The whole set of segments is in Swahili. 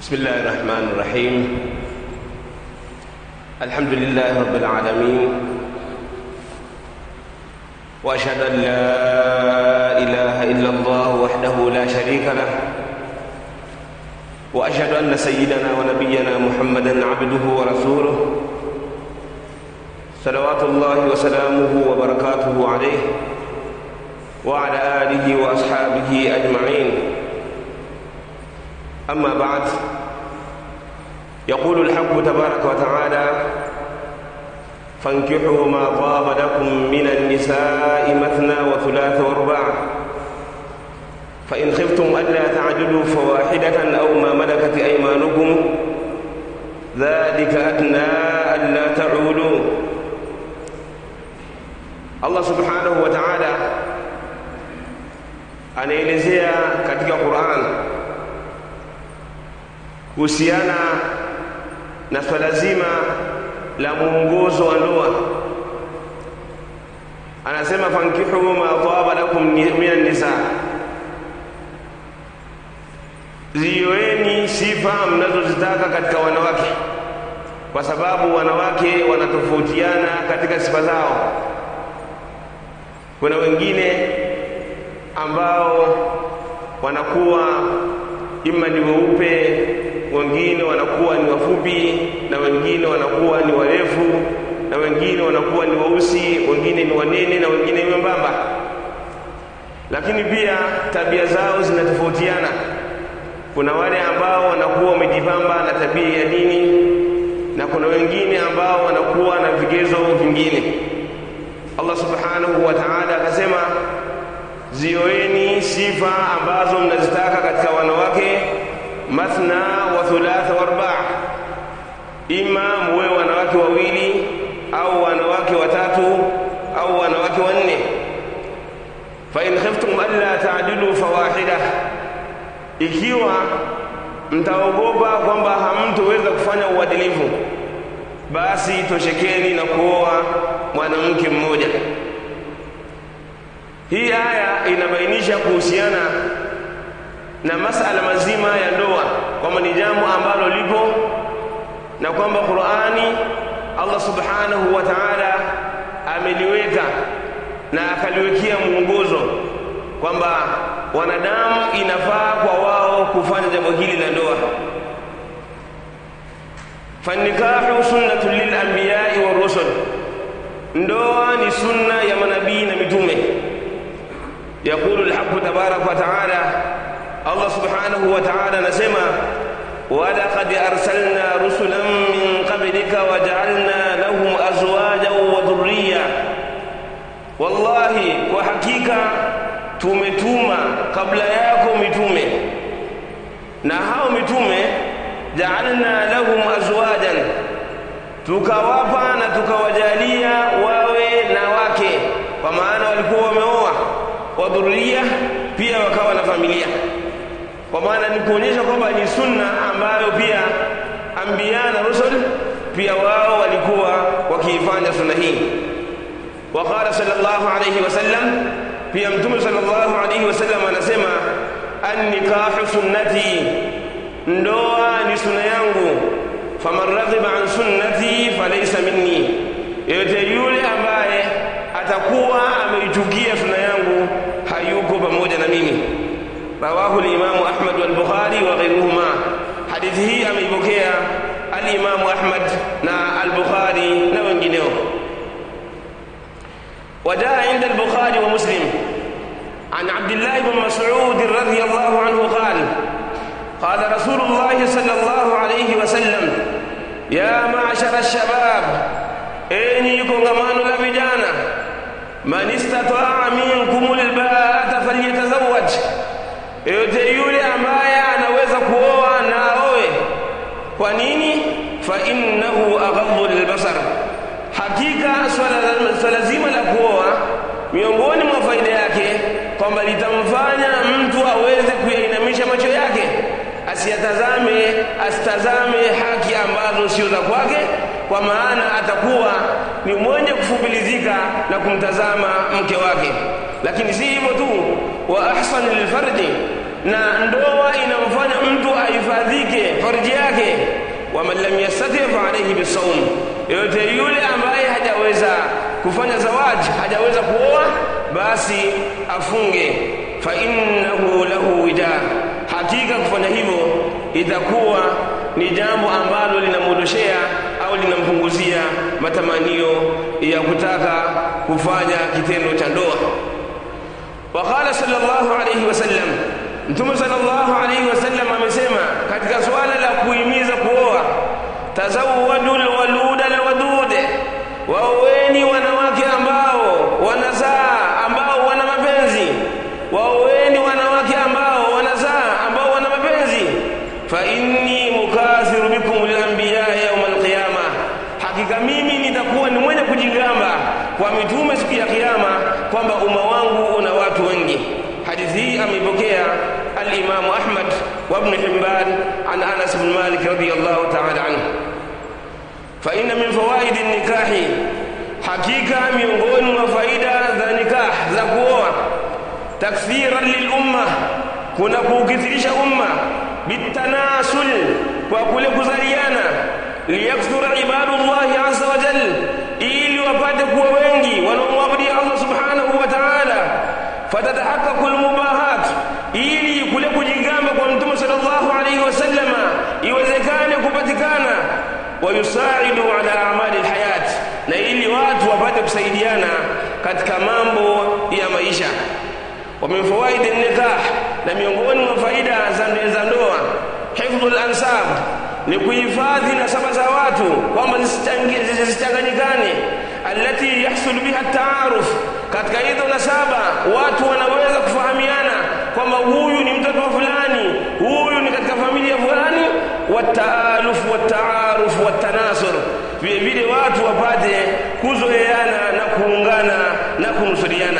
بسم الله الرحمن الرحيم الحمد لله رب العالمين واشهد ان لا اله الا الله وحده لا شريك له واشهد ان سيدنا ونبينا محمدا عبده ورسوله صلوات الله وسلامه وبركاته عليه وعلى اله واصحابه اجمعين أما بعد يقول الحق تبارك وتعالى فانكحوا ما طاب لكم من النساء مثنى وثلاث ورباع فإن خفتم ألا تعدلوا فواحدة أو ما ملكت أيمانكم ذلك أدنى ألا تعولوا Allah subhanahu wa ta'ala anaelezea katika Qur'an kuhusiana na swala zima la muongozo wa ndoa anasema fankihu ma taba lakum minan nisa zioeni sifa mnazozitaka katika wanawake kwa sababu wanawake wanatofautiana katika sifa zao kuna wengine ambao wanakuwa ima ni weupe wengine wanakuwa ni wafupi na wengine wanakuwa ni warefu na wengine wanakuwa ni weusi wengine ni wanene na wengine ni wembamba lakini pia tabia zao zinatofautiana kuna wale ambao wanakuwa wamejipamba na tabia ya dini na kuna wengine ambao wanakuwa na vigezo vingine Allah subhanahu wa ta'ala akasema zioeni sifa ambazo mnazitaka katika wanawake mathna wa thulatha wa arbaa ima muwe wanawake wawili au wanawake watatu au wanawake wanne fa in khiftum alla ta'dilu fawahida ikiwa mtaogopa kwamba hamtoweza kufanya uadilifu basi toshekeni na kuoa mwanamke mmoja hii aya inabainisha kuhusiana na masala mazima ya ndoa kwamba ni jambo ambalo lipo na kwamba Qur'ani Allah Subhanahu wa Ta'ala ameliweka na akaliwekea mwongozo kwamba wanadamu inafaa kwa wao kufanya jambo hili la ndoa fanikahu sunnatun lil anbiya'i war rusul ndoa ni sunna ya manabii na mitume يقول الحق تبارك وتعالى الله سبحانه وتعالى نسمع ولقد أرسلنا رسلا من قبلك وجعلنا لهم أزواجا وذرية والله وحقيقة tumetuma kabla yako mitume na hao mitume jaalna lahum azwajan tukawapa na tukawajalia wawe na wake kwa maana walikuwa wameoa wa dhuria pia wakawa na familia kwa maana ni kuonyesha kwamba ni sunna ambayo pia anbiya na rusul pia wao walikuwa wakiifanya sunna hii waqala sallallahu alayhi wasallam pia mtume sallallahu alayhi wasallam anasema annikahu sunnati ndoa ni sunna yangu faman raghiba an sunnati falaysa minni yote yule ambaye atakuwa ameichukia sunna yangu hayuko pamoja na mimi rawahu al-imamu Ahmad wal Bukhari wa ghayruhuma hadithi hii ameipokea al-imamu Ahmad na al-Bukhari na wengineo وجاء عند البخاري ومسلم عن عبد الله بن مسعود رضي الله عنه قال قال رسول الله صلى الله عليه وسلم يا معشر الشباب enyi kongamano la vijana man istataa minkum alba'ata falyatazawwaj yote yule ambaye anaweza kuoa na aoe kwa nini fa innahu aghaddu lilbasar hakika swala, swala zima la kuoa miongoni mwa faida yake kwamba litamfanya mtu aweze kuyainamisha macho yake asiyatazame asitazame haki ambazo sio za kwake kwa maana atakuwa ni mwenye kufupilizika na kumtazama mke wake lakini si hivyo tu wa ahsan lilfarji na ndoa inamfanya mtu ahifadhike farji waman lam yastati fa alayhi bisawm yote yule ambaye hajaweza kufanya zawaji hajaweza kuoa basi afunge fa innahu lahu wida hakika kufanya hivyo itakuwa ni jambo ambalo linamwondoshea au linampunguzia matamanio ya kutaka kufanya kitendo cha ndoa waqala sallallahu alayhi wasallam mtume sallallahu alayhi wasallam amesema katika swala la kuhimiza kuoa tazawwadu alwaluda alwadude waoweni wanawake ambao wanazaa ambao wana mapenzi waoweni wanawake ambao wanazaa ambao wana mapenzi fa inni mukathiru bikum al-anbiya yawm al-qiyama hakika mimi nitakuwa ni mwenye kujigamba kwa mitume siku ya kiyama kwamba umma wangu una watu wengi hadithi hii ameipokea al-Imam Ahmad wa Ibn Hibban an Anas bin Malik radiyallahu ta'ala anhu fa inna min fawaid an-nikah hakika miongoni mwa faida za nikah za kuoa takfiran lil umma kuna kuukithirisha umma bitanasul kwa kule kuzaliana liyakthura ibadullahi azza wa jal ili wapate kuwa wengi wanaomwabudia Allah subhanahu wa ta'ala fatatahaqqaqu almubahat ili kule kujigamba kwa mtume sallallahu alayhi wasallama iwezekane kupatikana wayusaidu ala amali alhayat na ili watu wapate kusaidiana katika mambo ya maisha wa min fawaid an-nikah na miongoni mwa faida za ndoa hifdhul ansab ni kuhifadhi nasaba za watu kwamba zisichanganyikane allati yahsul biha taaruf katika hizo nasaba watu wanaweza kufahamiana kwamba huyu ni mtoto wa fulani huyu ni katika familia fulani wataaluf wataaruf watanasur vile vile watu wapate kuzoeana na kuungana na kunusuriana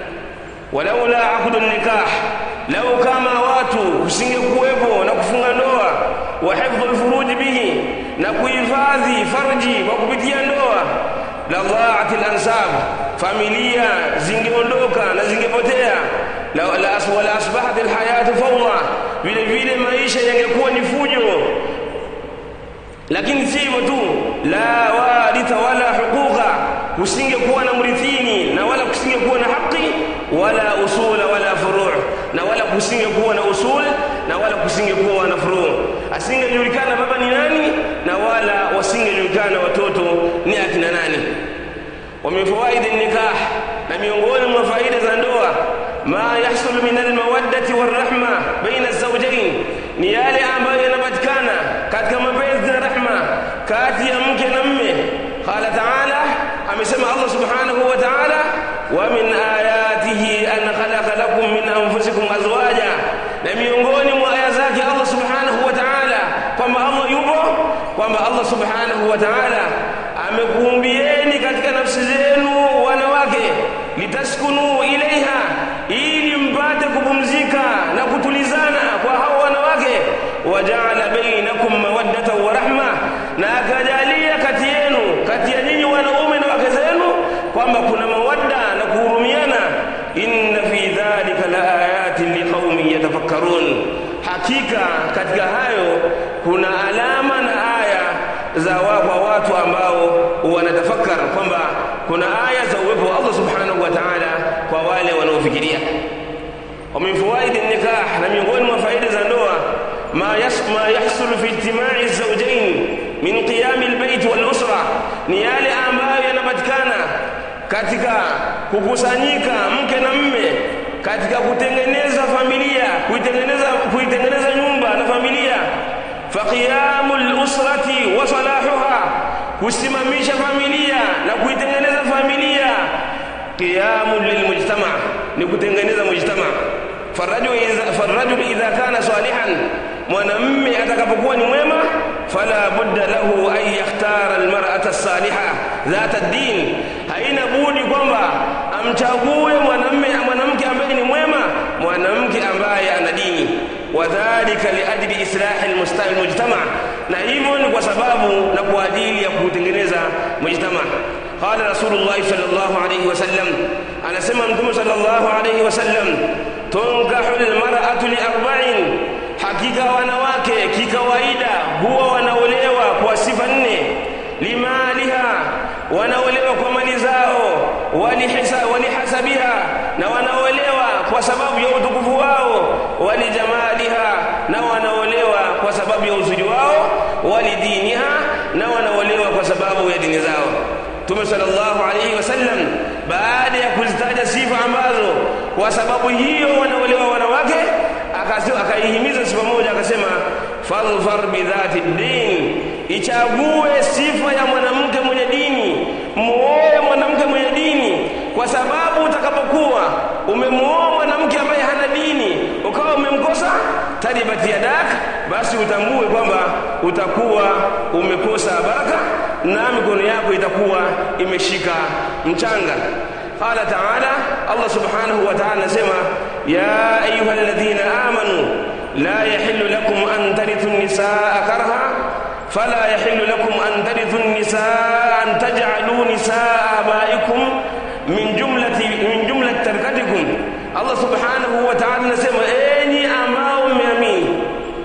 walaula aqdu nikah lau kama watu kusingekuwepo na kufunga ndoa wa hifdhu alfuruj bihi na kuhifadhi farji kwa kupitia ndoa la dhaat alansab familia zingeondoka na zingepotea la, la, wala asbahat alhayatu fawda vile vile maisha yangekuwa ni fujo lakini si hivyo tu la waritha wala huquqa kusingekuwa na mrithini na wala kusingekuwa na haki wala usula wala furu' na wala kusingekuwa na usul na wala kusingekuwa na furu' asingejulikana baba ni nani na wala wasingejulikana watoto ni akina nani wa min fawaid nikah na miongoni mwa faida za ndoa ma yahsul min almawaddati warahma baina zawjayn ni yale ambayo yanapatikana katika mapenzi na rahma kati ya mke na mme qala ta'ala amesema Allah subhanahu wa ta'ala wa min ayatihi an khalaqa lakum min anfusikum azwaja na miongoni mwa aya zake Allah subhanahu wa ta'ala kwamba Allah yupo kwamba Allah subhanahu wa ta'ala amekuumbieni katika nafsi zenu wanawake litaskunu ilaiha ili mpate kupumzika na kutulizana kwa hao wanawake wajaala bainakum mawaddatan wa rahma na akajalia kati yenu kati ya nyinyi wanaume na wake zenu kwamba kuna mawadda na kuhurumiana inna fi dhalika la ayatin liqaumin yatafakkarun hakika katika hayo kuna alama na aya za kwa watu ambao wanatafakar kwamba kuna aya za uwepo wa Allah subhanahu wa ta'ala kwa wale wanaofikiria wa min fawaid nikah na miongoni mwa faida za ndoa ma yasma yahsul fi ijtima'i zawjayn min qiyam albayt wal usra ni yale ambayo yanapatikana katika kukusanyika mke na mme katika kutengeneza familia kuitengeneza kuitengeneza nyumba na familia faqiyamul usrati wa salahuha kusimamisha familia na kuitengeneza familia qiyamul lilmujtama ni kutengeneza mujtama farajul idha farajul idha kana salihan mwanamme atakapokuwa ni mwema fala budda lahu an yakhtara almar'ata as-salihah dhata ad-din haina budi kwamba amchague mwanamme mwanamke ambaye ni mwema mwanamke ambaye ana dini wadhālika liajli islahi almujtama na hivyo ni kwa sababu na kwa ajili ya kutengeneza mujtama qala rasulullah sallallahu alayhi wasallam anasema mtume sallallahu alayhi wasallam tunkahu almar'atu li arba'in hakika wanawake kikawaida huwa wanaolewa wanaolewa kwa mali zao walihasabiha na wanaolewa kwa sababu ya utukufu wao walijamaliha na wanaolewa kwa sababu ya uzuri wao walidiniha na wanaolewa kwa sababu ya dini zao Mtume sallallahu alaihi wasallam baada ya kuzitaja sifa ambazo kwa sababu hiyo wanaolewa wanawake akaihimiza sifa moja akasema fadhfar bidhati din ichague sifa ya mwanamke mwenye dini muoe mwanamke mwenye dini kwa sababu utakapokuwa umemuoa mwanamke ambaye hana dini ukawa umemkosa taribat yadak basi utambue kwamba utakuwa umekosa baraka na mikono yako itakuwa imeshika mchanga قال تعالى الله سبحانه وتعالى سمع يا أيها الذين آمنوا لا يحل لكم أن ترثوا النساء كرها فلا يحل لكم أن ترثوا النساء أن تجعلوا نساء آبائكم من جملة من جملة تركتكم الله سبحانه وتعالى نسمع أني أماو ميامين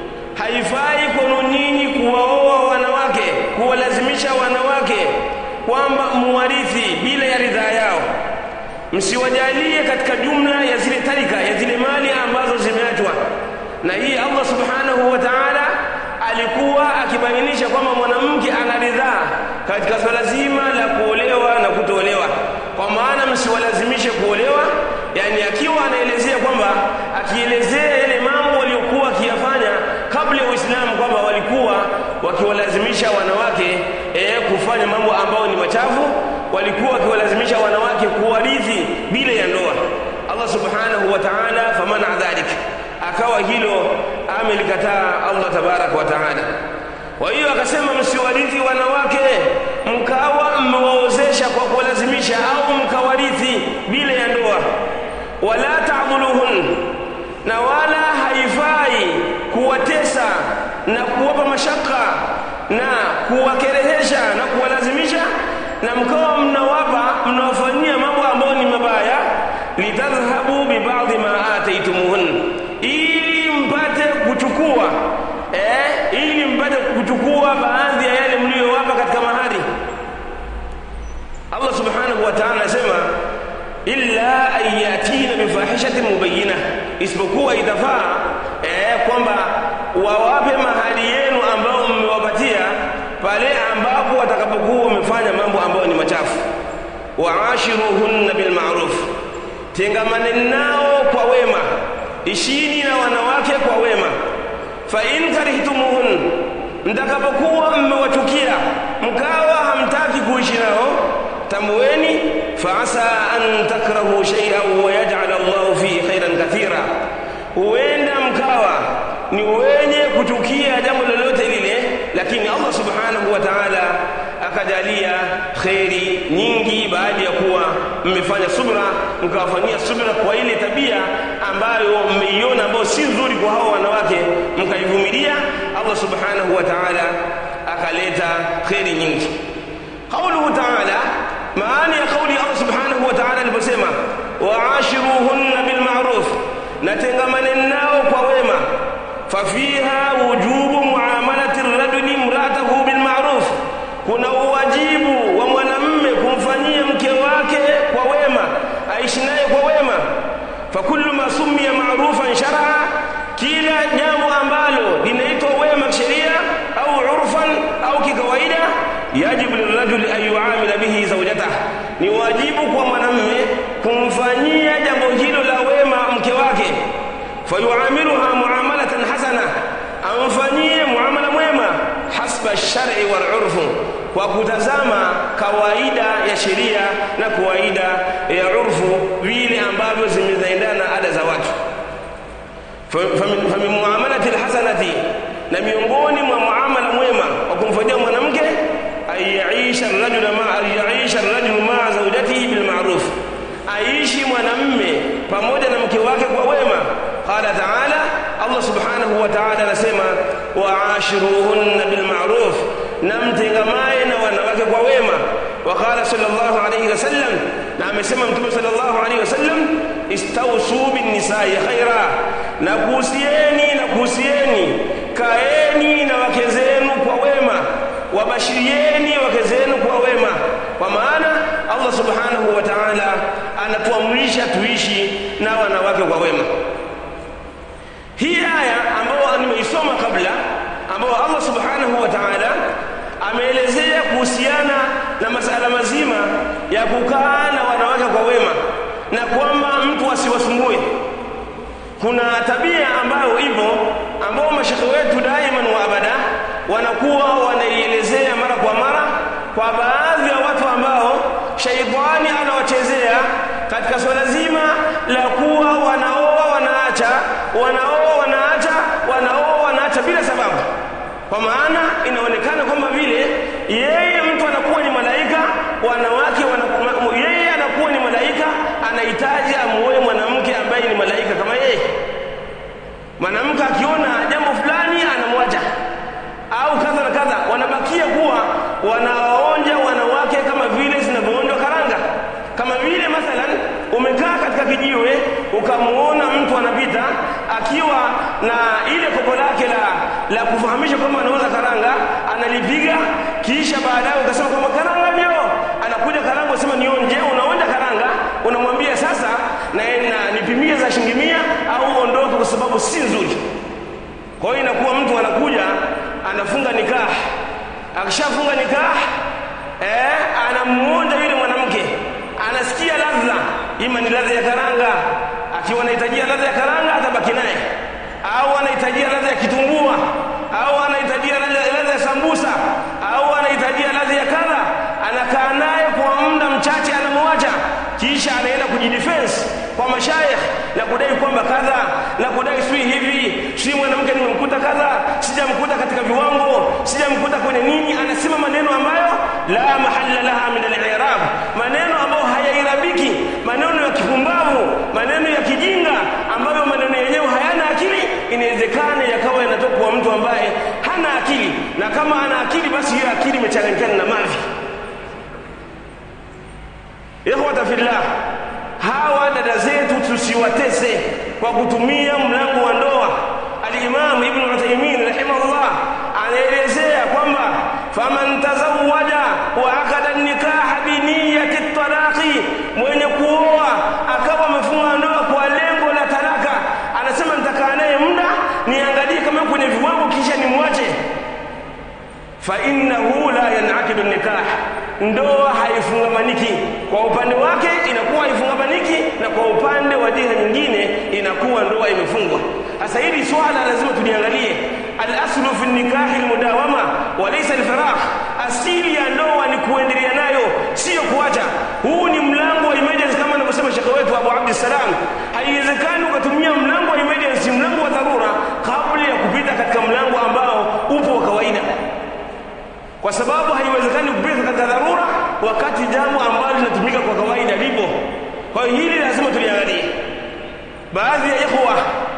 haifai kwenu nyinyi kuwaoa wanawake kuwalazimisha wanawake kwamba muwarithi bila ya ridhaa yao msiwajalie katika jumla ya zile tarika ya zile mali ambazo zimeachwa na hii Allah subhanahu wa ta'ala alikuwa akibainisha kwamba mwanamke ana ridhaa katika swala zima la kuolewa na kutolewa kwa maana msiwalazimishe kuolewa yani akiwa anaelezea kwamba akielezea yale mambo waliokuwa akiyafanya kabla ya Uislamu kwamba walikuwa wakiwalazimisha wanawake eh, kufanya mambo ambayo ni machafu walikuwa wakiwalazimisha wanawake kuwarithi bila ya ndoa Allah subhanahu wa ta'ala famana dhalik akawa hilo amelikataa Allah tabarak wa ta'ala kwa hiyo akasema msiwarithi wanawake mkawa mmewaozesha kwa kuwalazimisha au mkawarithi bila ya ndoa wala ta'dhuluhun na wala haifai kuwatesa na kuwapa mashaka na kuwakerehesha na kuwalazimisha na mkawa mnawapa mnawafanyia mambo ambayo ni mabaya litadhhabu bibadhi ma ataitumuhun ili mpate kuchukua eh, ili mpate kuchukua baadhi ya yale mliyowapa katika mahari Allah subhanahu wa ta'ala anasema illa an yatina bifahishatin mubayyina isipokuwa itafaa eh, kwamba wawape mahali yenu ambao mmewapatia pale ambapo watakapokuwa wamefanya mambo ambayo ni machafu waashiruhunna bilma'ruf tengamane nao kwa wema ishini na wanawake kwa wema fa in karihtumuhun mtakapokuwa mmewachukia mkawa hamtaki kuishi nao tamweni faasa an takrahu shay'an wa yaj'al Allahu fihi khairan kathira huenda mkawa ni wenye kuchukia jambo lolote lile lakini Allah subhanahu wa ta'ala akajalia kheri nyingi baada ya kuwa mmefanya subra mkawafanyia subra kwa ile tabia ambayo mmeiona ambayo si nzuri kwa hao wanawake mkaivumilia Allah subhanahu wa ta'ala akaleta kheri nyingi قوله تعالى maana ya kauli Allah subhanahu wa ta'ala aliposema waashiruhunna bilma'ruf natengamane nao kwa wema fafiha wujubu muamalati rajuli imra'atahu bilma'ruf kuna uwajibu wa mwanamme kumfanyia mke wake kwa wema aishi naye kwa wema fakullu ma summiya ma'rufan shar'a kila jambo ambalo linaitwa wema sheria au urfan au kikawaida yajibu lirajuli an yuamila bihi zawjatah ni wajibu kwa mwanamme kumfanyia jambo hilo la wema mke wake fayuamiluha muamalatan hasana amfanyie muamala mwema hasba shari wal urfu kwa kutazama kawaida ya sheria na kawaida ya urfu vile ambavyo zimezaendana na ada za watu famin muamalati alhasanati na miongoni mwa muamala mwema wa kumfanyia mwanamke ayaisha rajul ma ayaisha rajul ma zawjatihi bil ma'ruf aishi mwanamme pamoja na mke wake kwa wema qala ta'ala Allah subhanahu wa ta'ala anasema wa'ashiruhunna bil ma'ruf na mtengamae na wanawake kwa wema وقال صلى الله عليه وسلم نعم سمع متى صلى الله عليه وسلم استوصوا بالنساء خيرا نكوسيeni نكوسيeni kaeni na wake zenu kwa wema wabashirieni wake zenu kwa wema kwa maana allah subhanahu wa taala anatuamrisha tuishi na wanawake kwa wema hii aya ambayo nimeisoma kabla ambayo allah subhanahu wa taala ameelezea kuhusiana na masala mazima ya kukaa na wanawake kwa wema na kwamba mtu asiwasumbue kuna tabia ambayo ipo ambao mashekhe wetu daiman wa abada wanakuwa wanaielezea mara kwa mara kwa baadhi ya watu ambao shaitani anawachezea katika swala zima la kuwa wanaoa wanaacha wanaoa wanaacha wanaoa wanaacha bila sababu kwa maana inaonekana kwamba vile yeye mtu anakuwa ni malaika wanawake wanakuwa, yeye anakuwa ni malaika anahitaji amuoe mwanamke ambaye ni malaika kama yeye mwanamke akiona jambo fulani anamwacha au kadha na kadha wanabakia kuwa wanawaonja wanawake kama vile zinavyoonjwa karanga kama vile mathalan umekaa katika kijiwe ukamuona mtu anapita akiwa na ile kopo lake la, la kufahamisha kwamba anauza karanga analipiga kisha baadaye ukasema kwamba karanga ndio anakuja karanga usema nionje unaonja karanga unamwambia sasa na, na nipimie za shilingi mia au ondoke kwa sababu si nzuri kwa hiyo inakuwa mtu anakuja anafunga nikah akishafunga nikah eh, anamuonja yule mwanamke anasikia ladha ima ni ladha ya karanga akiwa anahitajia ladha ya karanga atabaki naye au anahitajia ladha ya kitumbua au anahitajia ladha ya sambusa au anahitajia ladha ya kadha anakaa naye kwa muda mchache anamwacha kisha anaenda kujidefense kwa mashayikh na kudai kwamba kadha na kudai sui hivi si mwanamke nimemkuta kadha sijamkuta katika viwango sijamkuta kwenye nini anasema maneno ambayo la mahalla laha min al-i'rab maneno ambayo hayairabiki maneno ya kipumbavu maneno ya kijinga ambayo maneno yenyewe hayana akili inawezekana yakawa yanatoka kwa mtu ambaye hana akili na kama ana akili basi hiyo akili imechanganyikana na mavi ikhwata fillah hawa dada zetu tusiwatese kwa kutumia mlango wa ndoa alimamu ibnu uthaimin rahimahullah anaelezea kwamba faman tazawaja wa akada nikaha biniyati talaqi mwenye kuoa akawa amefunga ndoa kwa lengo la talaka anasema nitakaa naye muda niangalie kama kwenye viwango kisha nimwache fainnahu la yanakidu nikah ndoa haifungamaniki kwa upande wake inakuwa haifungamaniki na kwa upande wa jiha nyingine inakuwa ndoa imefungwa sasa hili swala lazima tuliangalie alaslu fi nikahi almudawama walaysa alfiraq asili ya ndoa ni kuendelea nayo sio kuacha huu ni mlango wa emergency kama anavyosema shekhe wetu Abu Abdissalam haiwezekani ukatumia mlango wa emergency mlango wa dharura kabla ya kupita katika mlango ambao upo wa kawaida kwa sababu haiwezekani kupita katika dharura wakati jambo ambalo linatumika kwa kawaida lipo kwa hiyo hili lazima tuliangalie baadhi ya ikhwa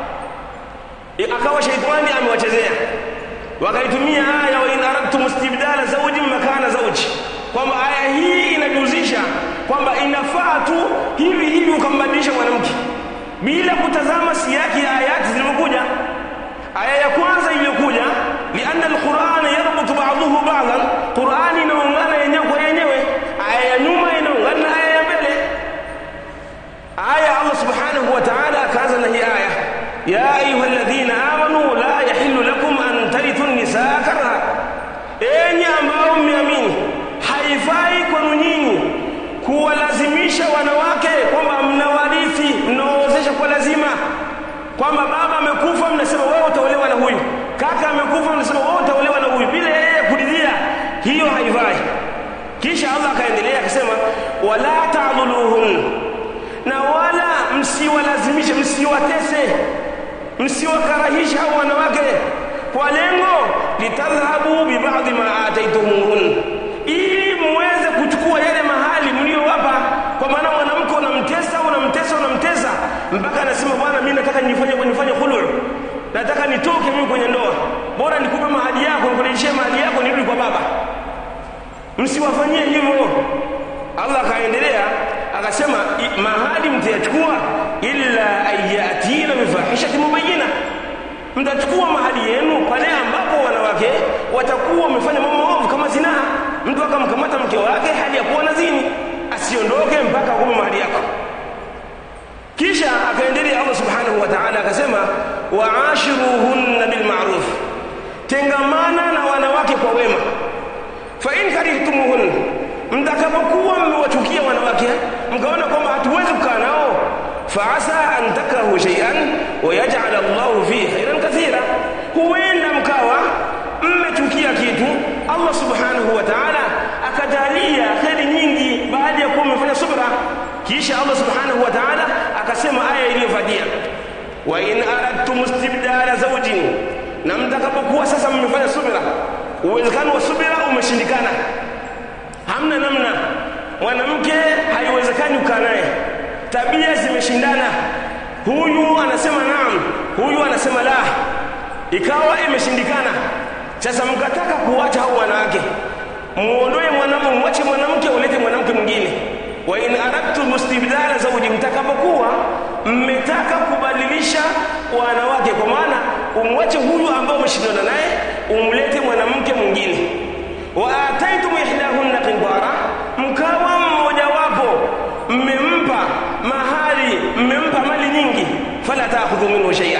akawa shaitani amewachezea wakaitumia aya wa in aradtum istibdala zawjin makana zawji kwamba aya hii inajuzisha kwamba inafaa tu hivi hivi ukambadilisha mwanamke bila kutazama siyaki ya ayati zilizokuja aya ya kwanza iliyokuja lianna alquran yarbutu ba'dahu ba'dan qurani inaungana yenyewe kwa yenyewe aya ya nyuma inaungana na aya ya mbele aya allah subhanahu wa ta'ala akaanza na hii aya ya ayuha alladhina amanu la yahillu lakum an tarithu nisaa karha enyi ambao mmeamini haifai kwenu nyinyi kuwalazimisha wanawake kwamba mnawarithi mnaozesha kwa lazima kwamba baba amekufa mnasema wewe utaolewa na huyu kaka amekufa mnasema wewe utaolewa na huyu bila yeye kuridhia hiyo haifai kisha Allah akaendelea akasema wala ta'dhuluhun na wala msiwalazimishe msiwatese msiwakarahisha hao wanawake kwa lengo litadhhabu bibadhi ma ataitumuhun ili muweze kuchukua yale mahali mliowapa kwa maana mwanamke unamtesa unamtesa unamtesa mpaka anasema bwana mimi nataka nifanye nifanye khulu nataka nitoke mimi kwenye ndoa bora nikupe mahali yako nikurejeshie mahali yako nirudi kwa baba msiwafanyie hivyo Allah akaendelea akasema mahali mtayachukua illa ayatina bifahishati mubayyina mtachukua mahali yenu pale ambapo wanawake watakuwa wamefanya mambo maovu kama zina mtu akamkamata mke wake hali ya kuwa nazini asiondoke mpaka akume mahali yako kisha akaendelea Allah subhanahu wa ta'ala akasema waashiruhunna bilma'ruf tengamana na wanawake kwa wema fa in karihtumuhun mtakapokuwa mmewachukia wanawake mkaona kwamba hatuwezi kukaa nao faasa an takrahu shay'an wa yaj'al Allahu fihi khairan kathira huenda mkawa mmechukia kitu Allah subhanahu wa ta'ala akajalia kheri nyingi baada ya kuwa mmefanya subra kisha Allah subhanahu wa ta'ala akasema aya iliyofuatia wa in aradtum istibdala zawjin na mtakapokuwa sasa mmefanya subira uwezekano wa subira umeshindikana hamna namna mwanamke haiwezekani ukaa naye tabia zimeshindana huyu anasema naam huyu anasema la ikawa imeshindikana sasa mkataka kuwacha hao wanawake muondoe mwanamume mwache mwanamke ulete mwanamke mwingine wa in aradtum istibdala zawji mtakapokuwa mmetaka kubadilisha wanawake kwa maana umwache huyu ambao umeshindana naye umlete mwanamke mwingine wa ataitum ihdahunna qintara mkawa mmojawapo mmempa mahali mmempa mali nyingi fala taakhudhu minhu shay'a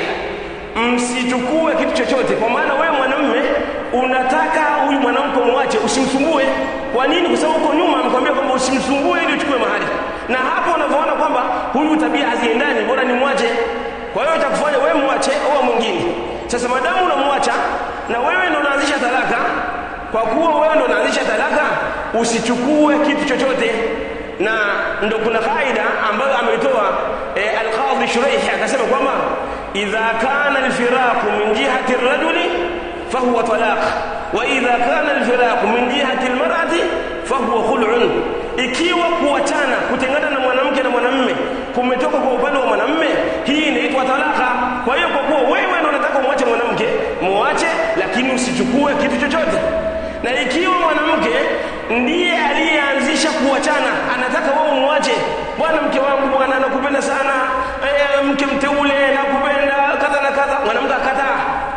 msichukue kitu chochote kwa maana wewe mwanamume unataka huyu mwanamke mwache usimsumbue kwa nini kwa sababu uko nyuma amekwambia kwamba usimsumbue ili uchukue mahali na hapo unavyoona kwamba huyu tabia haziendani bora ni mwache kwa hiyo itakufanya wewe mwache au mwingine sasa madamu unamwacha na wewe ndo unaanzisha talaka kwa kuwa wewe ndo unaanzisha talaka usichukue kitu chochote na ndo kuna kaida ambayo ameitoa e, al-Qadhi Shuraih akasema kwamba idha kana al-firaqu min jihati ar-rajuli fahuwa talaq wa idha kana al-firaqu min jihati al-mar'ati fahuwa khul'un ikiwa kuachana kutengana na mwanamke na mwanamume kumetoka kwa upande wa mwanamume hii inaitwa talaka kwa hiyo kwa kuwa wewe ndio unataka umwache mwanamke muache lakini usichukue kitu chochote na ikiwa mwanamke ndiye aliyeanzisha kuachana anataka wewe umwache bwana mke wangu bwana nakupenda sana e, mke mteule nakupenda kadha na kadha mwanamke akataa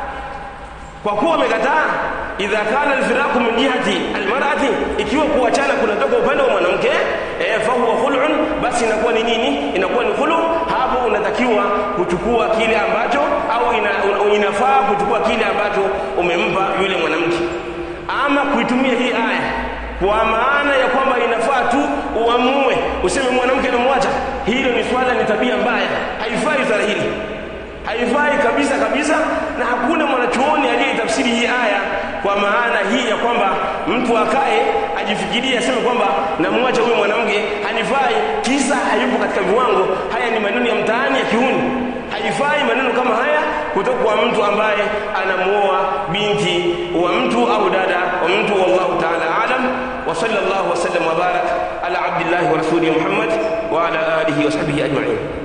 kwa kuwa amekataa idha kana alfiraqu min jihati almar'ati ikiwa kuachana kunatoka upande wa mwanamke eh, fahuwa khul'un basi inakuwa ni nini inakuwa ni khulu hapo unatakiwa kuchukua kile ambacho au ina, un, inafaa kuchukua kile ambacho umempa yule mwanamke ama kuitumia hii aya kwa maana ya kwamba inafaa tu uamue useme mwanamke namwacha hilo ni swala ni tabia mbaya haifai swala hili haifai kabisa kabisa na hakuna mwanachuoni aliyetafsiri hii aya kwa maana hii ya kwamba mtu akae ajifikirie aseme kwamba namwacha huyo mwanamke hanifai kisa hayupo katika viwango haya ni maneno ya mtaani ya kiuni haifai maneno kama haya kutoka kwa mtu ambaye anamuoa binti wa mtu au dada wa mtu wallahu ta'ala alam wa sallallahu wa sallam wa barak ala abdillahi wa rasulihi muhammad wa ala alihi wa sahbihi ajma'in